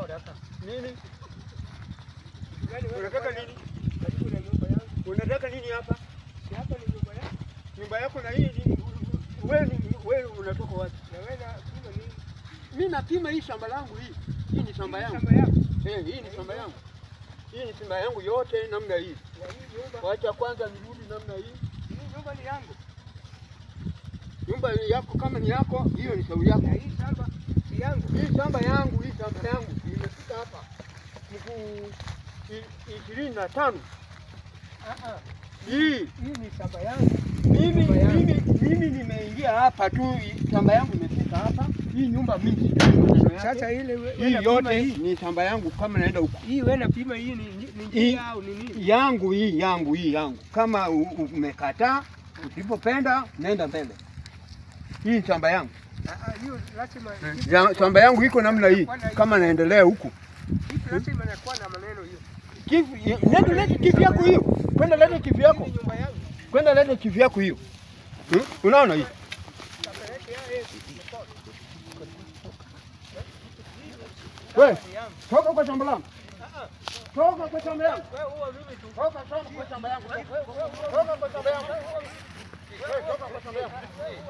Nataka. Nini? Yaani wewe Unataka bwana, nini? Karibu na nyumba yangu. Unataka nini hapa? Si hapa ni nyumba yangu. Nyumba yako na hii ni- wewe ni- wewe unatoka wapi? Na wewe na kima nini? Mimi napima hii shamba langu hii. Hii ni shamba yangu. Shamba yako. Eh, hii ni shamba yangu. Hii ni shamba yangu yote namna hii. Na hii nyumba, Wacha kwanza nirudi namna hii. hii nyumba ni yangu. Nyumba yako kama ni yako, hiyo ni shauri yako. Na hii shamba si yangu. Hii shamba yangu, hii shamba yangu imefika hapa mkuu ishirini na tano. Ah ah. Hii Hii ni shamba yangu. mimi Nyumba yangu. mimi mimi nimeingia hapa tu, hii shamba yangu imefika hapa. Hii nyumba mimi sijui maneno yake. Sasa ile we- hii wewe napima yote hii. ni shamba yangu, kama naenda huko Hii wewe napima hii ni ni ni Hii- njia au ni nini? yangu hii yangu hii yangu. Kama u- u- umekataa, usipopenda nenda mbele. Hii ni shamba yangu. Ah ah, hiyo lazima Ya- Shamba yangu iko namna hii, kama naendelea huku hii lazima inakuwa na maneno hiyo. Kivu- nenda lete kivu yako hiyo, kwenda lete kivu yako, Hii ni nyumba yangu. kwenda lete kivu yako hiyo. Hmm? Unaona hii Shamba yake ya yeye. we, Ni yangu. toka kwa shamba langu, Ah ah. toka kwa shamba yangu, Wewe huwa mimi tu. toka toka kwa shamba yangu, toka kwa shamba yangu, We, toka kwa shamba yangu.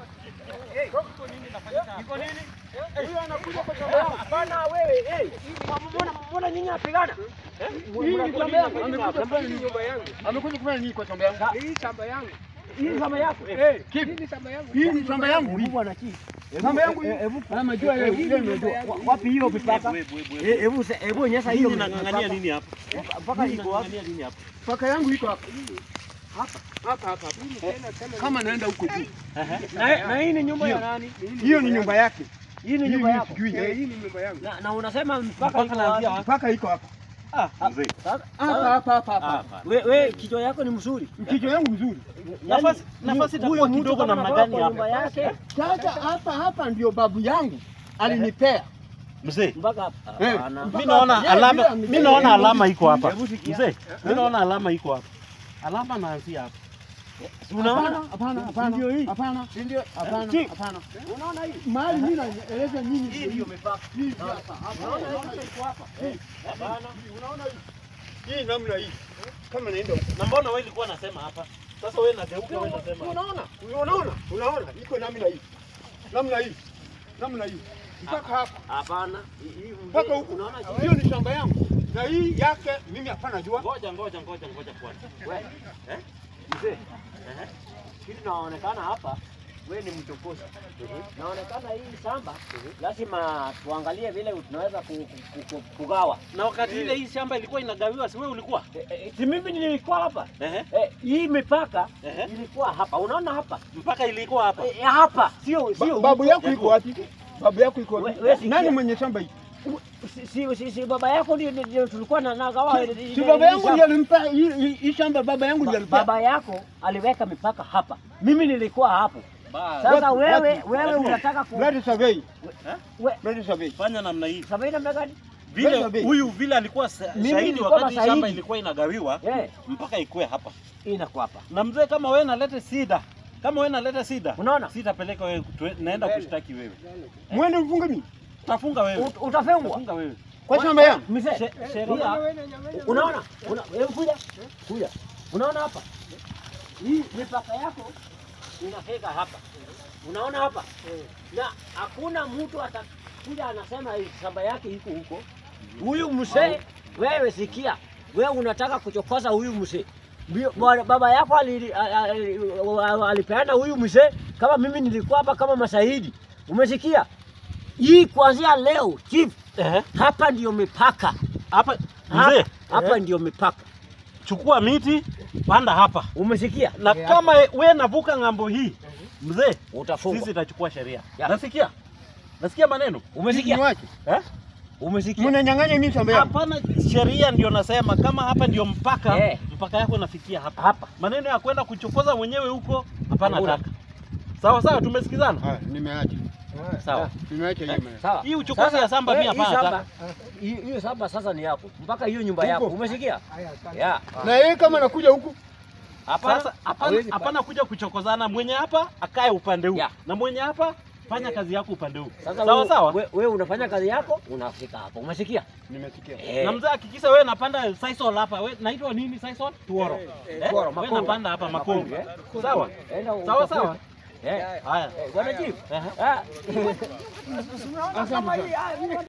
Iko nini? Huyo anakuja kwa shamba yangu. Hapana wewe, eh. Mbona mbona nyinyi napigana? Hii ni shamba yangu. Amekuja kufanya Hii nini? nyumba yangu. Amekuja kufanya nini kwa shamba yangu? Hii shamba yangu. Hii kama yako. Eh. Eh, Kipi? hii ni shamba yangu. Hii ni shamba yangu hii. bwana chi. Shamba yangu hii. Ama jua yeye yeye ndio. Wapi hiyo mipaka? Eh, Hebu se- hebu onyesha hiyo Nang'ang'ania nini hapa? mpaka iko wapi? Nang'ang'ania nini hapa? Paka yangu iko hapa. Hapa hapa hapa. Tena tena. Kama naenda huko juu. Na na hii ni nyumba ya nani? Hiyo ni nyumba yake. Hii ni Hii nyumba mimi yako. sijui. Eh, eh. hii ni nyumba yangu. Na, na unasema mpaka iko naanzia wapi? Paka iko hapa. Ah, mzee. Sasa Hapa hapa hapa hapa. Hapa. we, we kichwa yako ni mzuri. Mchicho yangu mzuri. Nafasi nafasi itakuwa Huyo mtu kidogo kama namna anatoka gani kwa nyumba hapa? yake Sasa hapa hapa ndio babu yangu alinipea. Mzee. mpaka hapa. Eh. Hapana. Mimi naona Yeye alama bila mimi mzee, naona hebu alama iko hapa. Hebu sikia. Mzee, mimi naona alama iko hapa. Alama naanzia hapa. Unaona? Hapana, hapana. Ndio hii. Hapana. Ndio. Hapana, Chief, hapana. Unaona hii? Mahali mimi naeleza nyinyi Hii ndio mipaka. hii hapa. hapa. Unaona hii iko hapa. Hapana. Unaona hii? Hii namna hii. Kama naenda huko. Na mbona wewe ulikuwa unasema hapa? Sasa wewe nageuka wewe unasema. hapa. Unaona? Unaona? Unaona? Iko namna hii. Namna hii. Namna hii. Mpaka hapa. Hapana. Hii- hii Mpaka huku. Unaona Hiyo ni shamba yangu. Na hii yake mimi hapana jua. Ngoja ngoja ngoja ngoja kwanza. wewe? Eh? Mzee. Kitu naonekana hapa wewe ni mchokozi. Naonekana hii shamba lazima tuangalie vile tunaweza ku, ku, ku, kugawa. Na wakati ile hii shamba ilikuwa inagawiwa, si wewe ulikuwa? Eh, eh, Si mimi nilikuwa hapa. Ehe. Eh, hii mipaka Ehe. ilikuwa hapa. Unaona hapa? Mpaka ilikuwa hapa. Eh, hapa. Sio Ba- sio. Babu huko. yako iko wapi? Babu yako iko wapi? We- we sikia. Nani mwenye shamba hii? Si, si, si, si baba yako ndio ndio tulikuwa na nagawa. ile- Si ile- baba ile yangu shamba. ndiye alimpa hii- hii hii shamba baba yangu ndiye Ba- alimpa. Baba yako aliweka mipaka hapa. Mimi nilikuwa hapo. Basi. Sasa Wapi- wewe wapi? wewe Wapi? unataka ku Blood survey. we, Blood survey. Fanya namna hii. sababu namna gani? Vile Wewe, huyu vile alikuwa sa- Mimi shahidi nilikuwa wakati hii shamba mashahidi. ilikuwa inagawiwa Eh, mpaka ikue hapa. inakuwa hapa. Na mzee, kama wewe naleta sida, kama wewe naleta sida, Unaona? sitapeleka wewe, tue- naenda Mbele. kushtaki wewe, Mwende mfunge mimi. utafunga wewe, Ut- Utafungwa. utafunga wewe. Kwa shamba yangu. Mzee, She- Mbona Sheria wewe unanyang'anya? unaona? Una, hebu kuja. Kuja. Unaona hapa? Hii mipaka yako inafika hapa. Unaona hapa? Na hakuna mtu atakuja anasema hii shamba yake iko huko. Huyu mzee, wewe sikia, wewe unataka kuchokoza huyu mzee. Mbio- bwana- Baba yako ali- a- a- alipeana huyu mzee kama mimi nilikuwa hapa kama mashahidi. Umesikia? Hii kuanzia leo chief, Ehe. hapa ndio mipaka. hapa Hapa, mzee, hapa ndio mipaka. chukua miti panda hapa, Umesikia? na kama wewe navuka ng'ambo hii mzee, Utafungwa. sisi tutachukua sheria. Ya. Nasikia, nasikia maneno Umesikia? Niwache. eh? Umesikia? Mnanyang'anya mimi shamba yangu. Hapana, sheria ndio nasema kama hapa ndio mpaka Eh. mpaka yako inafikia hapa. Hapa. Maneno ya kwenda kuchokoza mwenyewe huko hapana Hakuna. taka. Sawa sawa, tumesikizana. Haya, nimeacha. Sawa. Nimeacha hiyo maneno. Sawa. Hii uchokozi Sasa, ya shamba we- pia hii hapana shamba- hii- Hiyo shamba sasa ni yako. Mpaka hiyo nyumba Huko. yako. Umesikia? Haya, asante. Ya. Na yeye kama nakuja huku Hapana. Sasa hapana hawezi hapana kuja kuchokozana, mwenye hapa akae upande huu Ya. na mwenye hapa Fanya kazi yako upande huu. Sasa Sawa wewe- sawa. we- wewe unafanya kazi yako unafika hapo. Umesikia? Nimesikia. Eh. Na mzee hakikisha wewe napanda Sisal hapa. Wewe naitwa nini Sisal? Tuoro. Eh? Tuoro, Wewe Makongo. napanda hapa Makongo. eh? Sawa? Enda Sawa utafute. sawa. Eh. Haya. Eh, Bwana chief. Ehe. Ah. Unaona kama hii ah,